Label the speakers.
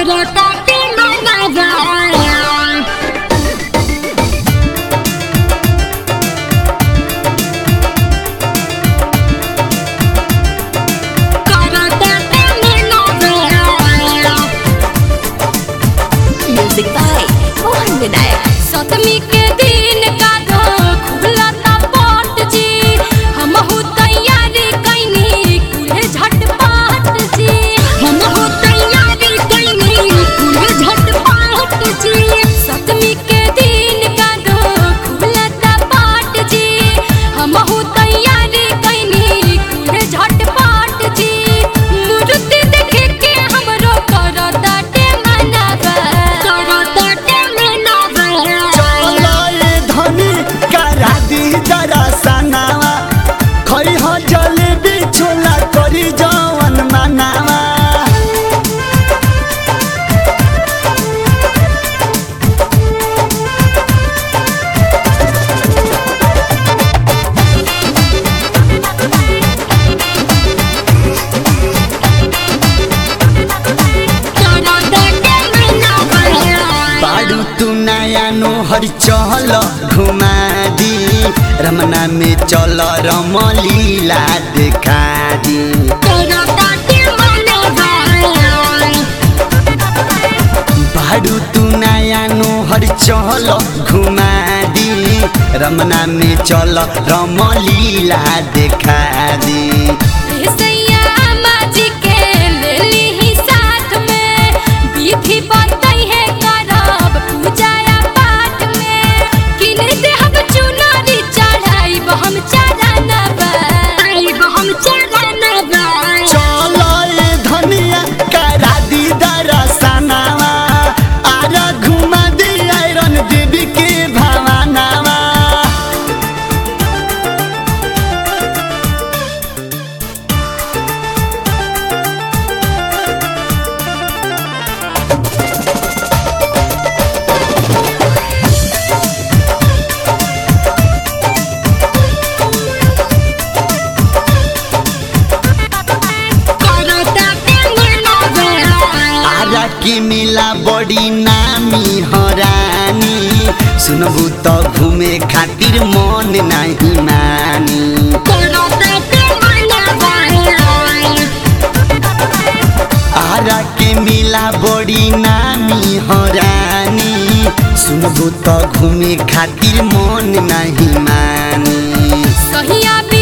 Speaker 1: करता के मनावा करता के मनावा
Speaker 2: Music by Mohan Vinayak.
Speaker 1: सतमी के दिन का दो खुला ता पट जी हमहु तैयारी कैनी कुल्हे झटपट जी हमहु तैयारी कैनी कुल्हे झटपट जी सतमी के दिन का दो खुला ता पट जी हमहु तैयारी कैनी कुल्हे झटपट जी मूर्ति देखे के हमरो करता के मनावा करता के मनावा
Speaker 3: चलो ए धनी करा दी दरसनावा खई हो जलेबी छोला करी जवन मनावा बाडू तू नया नोहर चल घुमा दी रमना में चल रमलीला देखा दी बाडू तू नया नोहर चल घुमा दी रमना में चल रमलीला देखा दी
Speaker 1: हम चढ़ानबा हम चढ़ानबा
Speaker 3: चलो ए धनिया करा दी दरसनावा आरा घुमा दी आयरन देवी के भवानावा
Speaker 1: करता के मनावा
Speaker 3: आरा की मिला बड़ी नामी हरानी सुनबू तो घूमे खातिर मन नहीं मानी
Speaker 1: करता के मनावा
Speaker 3: आरा के मिला बड़ी नामी हरानी सुनबू तो घूमे खातिर मन नहीं मानी
Speaker 1: सहिया